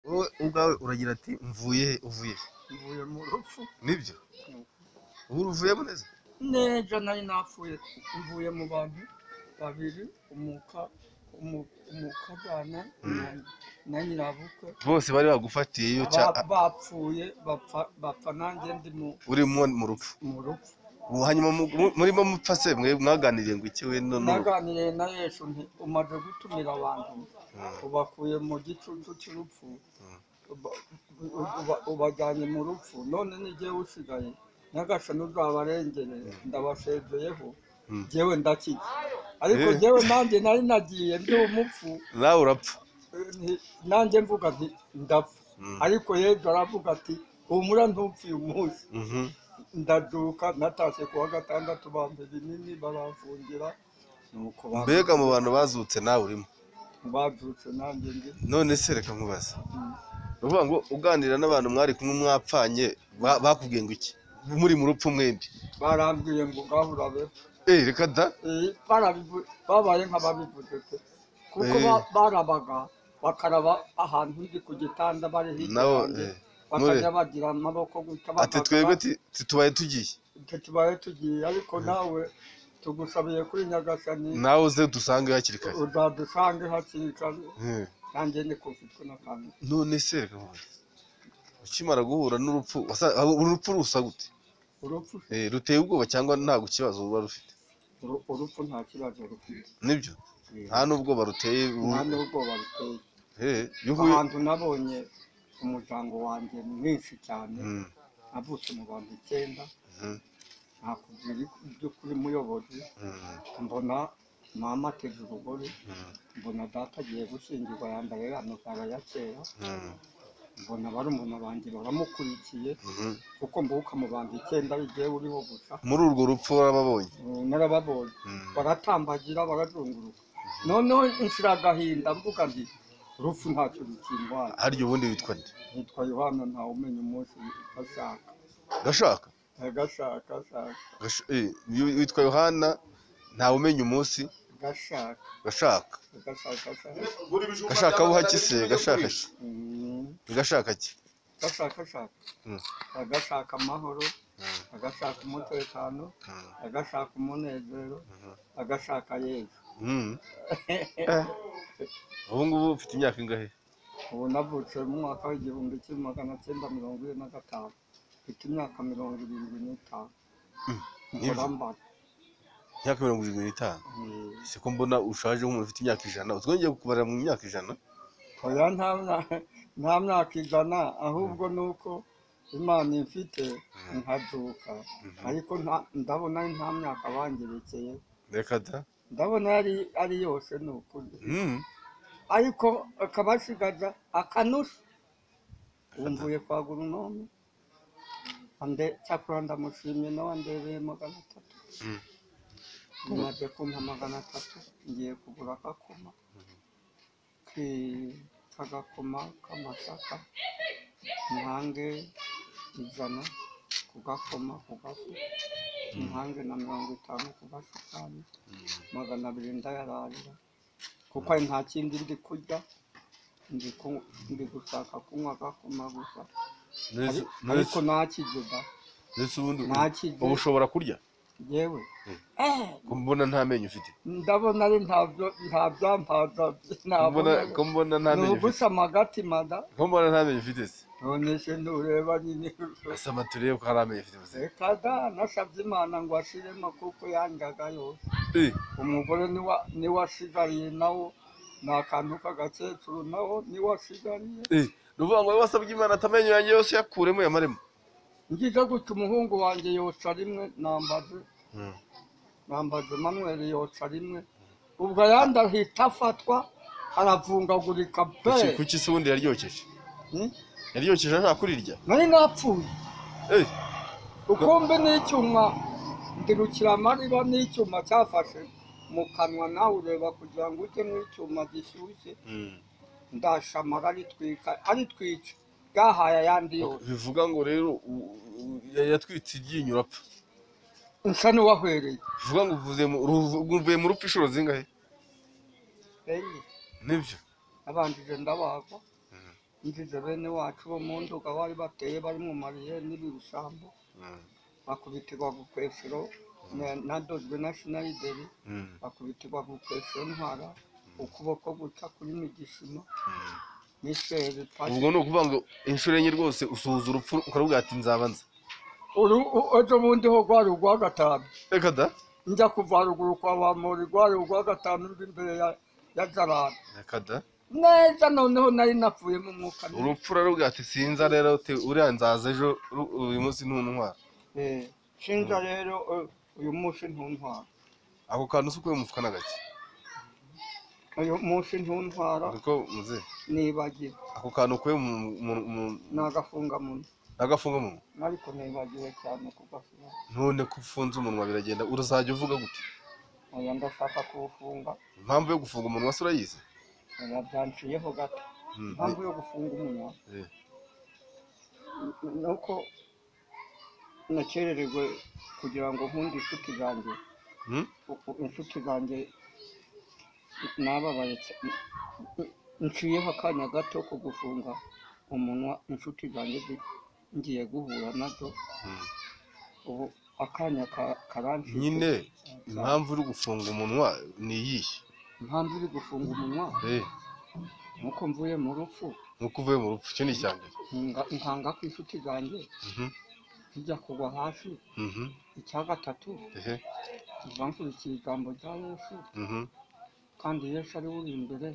wowe ubwawe uragira ati mvuye he uvuye he mvuye mu rupfu nibyo Mm. ubu uvuye neza nejo nari napfuye mvuye mu bantu babiri umuka umu- umukagana na- na nyirabukwe bose bari bagufatiye iyo uca Ba- bapfuye bapfa bapfa nanjye ndi mu urimo mu rupfu mu rupfu ubu hanyuma mu- mu- murimo mupfa se mwe mwaganiriye ngo iki we no no naganiriye na yesu nti umaze gutumira abantu ubakuye mu gicucu cy'urupfu uba- uba- uba- ubajyanye mu rupfu none ni jyewe usigaye nyagasani uzabarengere ndabashejeyeho Mm. jyewe ndakijya ariko Eh. jyewe nanjye nari nagiye ndi umupfu nawe urapfa nti- nanjye mvuga nti ndapfa Mm. ariko yesu aravuga ati humura ntupfuye umunsi Mhm. ndaduka natashye ku wa gatandatu bamba ibinini baramfungira nuko ba- mbega mu bantu bazutse nawe urimo babyutse nanjye njye none se reka nkubaze Mm. ni ukuvuga ngo uganira n'abantu mwari kumwe mwapfanye ba- bakubwiye ngo iki muri mu rupfu mwembi barambwiye ngo gahura be eh reka da Eh, barabivu- babaye nk'ababivuze pe kuko Eh. ba- barabaga bakaraba ahantu ndi ku gitanda bari hirya nabo yanjye, eh, bakajya bagira amaboko guta ati twebwe ti- ti- tubaye tugiye icyo tubaye tugiye ariko nawe tugusabiye kuri nyagasani nawe uze dusange hakiri kare uzadusange hakiri kare Eh. nanjye ni kufitwe n'akantu none se reka nkubaze ukimara guhura n'urupfu wasa- urupfu rusa gute urupfu Eh, ruteye ubwoba cyangwa ntabwo ikibazo ruba rufite uru- urupfu nta kibazo rufite nibyo Eh, nta n'ubwoba ruteye ru- nta n'ubwoba ruteye Eh, iyo uhuye ahantu nabonye umuryango wanjye mwinshi cyane Mm, navutse mu bantu icyenda mhm, nakubwira iby'ukuri muyobozi mm, mbona mama ateze urugori mm, mbona data agiye gushyingirwa yambaye amabara ya kera mm, mbona barumuna banjye baramukurikiye mhm. kuko mbuka mu bantu icyenda bigiye uriho gusa muri urwo rupfu warababonye ubu narababonye Mm, baratambagira barazunguruka noneho nshira agahinda mvuga nti urupfu ntacyo rukindwara harya ubundi witwa nde nitwa yohana ntawe umenya umunsi ashaka gashaka agashaka ashaka Gash- eh, wi- witwa yohana ntawe umenya umunsi agashaka gashaka agashaka ashaka gashaka buhaki se gashaka ki Mm. gashaka ki agashaka ashaka Mm. agashaka amahoro Mm, agashaka umutekano mm, agashaka umunezero mhm, agashaka yezu mm. Eh, ubu ngubu ufite imyaka ingahe ubu navutse mu mwaka w'igihumbi kimwe magana cyenda mirongo ine na gatanu mfite imyaka mirongo irindwi n'itanu Mm. nkora mbara imyaka mirongo irindwi n'itanu Mm. siko mbona ushaje nk'umuntu ufite imyaka ijana utwongeye kukubarira mu myaka ijana oya nta mya- nta myaka ijana ahubwo ni uko imana imfite nkaduka ariko nta- ndabona ari nta myaka bangerekeye reka da ndabona yari ari yose ni ukuri Mm. ariko akabasigaza akanusha wumvuye kwa guronome ande cyakora ndamushimye nawe andebereye magana atatu Mm. mumaze kumpa magana atatu ngiye kugura akakoma Ke- kagakoma k'amasaka ntange ijana ku gakoma ku gafu ntange na mirongo itanu ku gasukari magana abiri ndayararira kuko ari nta kindi ndi kurya ndi ku- ndi gushaka kunywa agakoma gusa Neza- Ari- neza- ariko ntakigega Ese ubundi Nta kiryo. ubu ushobora kurya yewe ko mbona nta menyo ufite ndabona ari ntabyo nta byampaza Ko mbona- nabona ko mbona nta ni menyo ufite ugusa magatima da ko mbona nta menyo ufite se none se ntureba nyine asa matureye ko hari amenyo ufite gusa reka da nasabye imana ngo ashiremo kuko yangaga yose Eh, umugore niwa- niwe asigariye nawo ni akantu k'agakecuru nawo niwe asigariye eh, ni ukuvuga ngo wowe wasabye imana ati amenyo yanjye yose yakuremo yamaremo ngize gutya umuhungu wanjye yoca rimwe nambaze nambaze manuel yoca rimwe ubwo ayandi ahita afatwa aravungagurika pe Kuki- kuki se ubundi yaryokeje Hmm? yaryokeje ashaka kurirya nari napfuye Eh, ukumbe n'icyuma ndirukira amariba n'icyuma cyafashe mu kanwa nawe ureba kugira ngo ujye n'icyuma gishyushye mm. ndashamara aritwika aritwica bwahaye ayandi yose bivuga ngo rero u- u- yatwitse iryinyo urapfa nsa n'uwahwereye bivuga ngo uvuze mu- ru- uvuye mu rupfu inshuro zingahe Enye. nibyo nabanjije ndabagwa nziza bene wacu bo mu nduga bari bateye bari mu mariye n'ibisambo bakubitirwa gukwesero na- nadozwe na sinarideri bakubitirwa gukwesero ntwara ukuboko guca kuri migishima n'iseri pasi ubwo ni ukuvuga ngo inshuro enye rwose usuhuza urupfu ukaruvuga ati nzabanza Uru- u- ejo bundi ho rwari urwa gatanu reka da njya kuva ruguru kwa bamori rwari urwa gatanu ruri imbere ya ya jarana reka da neza noneho nari napfuye mu mwuka mubi. urupfu uraruvuga ati sinza rero te uriya nzaza ejo ru- uyu munsi ntuntwara Eh, sinza rero eh, uyu munsi ntuntwara ako kantu si ukuye mu mufuka na gake uyu munsi ntuntwara ariko muze nibagiwe ako kantu ukuye mu mu- mu- ni agafungamunwa n'agafunga mu ariko nibagiwe cyane kugafunga none ko ufunze umunwa biragenda uruzajya uvuga gute oya ndashaka kuwufunga impamvu yo gufunga umunwa se urayizi oya byanciyeho gato Mm, impamvu yo gufunga umunwa eh, ni uko nakerererwe kugira ngo nkunde inshuti zanjye mm, uku inshuti zanjye nababaye cy- nciyeho akanya gato ko gufunga umunwa inshuti zanjye zi- ngiye guhura nazo mm. ubu akanya ka- karancitse nyine impamvu uri gufunga umunwa ni iyihe impamvu iri gufunga umunwa Eh, nuko mvuye mu rupfu nuko uvuye mu rupfu icyo ni icya mbere ntunga- nkanga ku inshuti zanjye Mhm, zijya kugwa hasi mhm, icya gatatu ehe, nkurikije ijambo rya yesu mhm. kandi yesu ari we uri imbere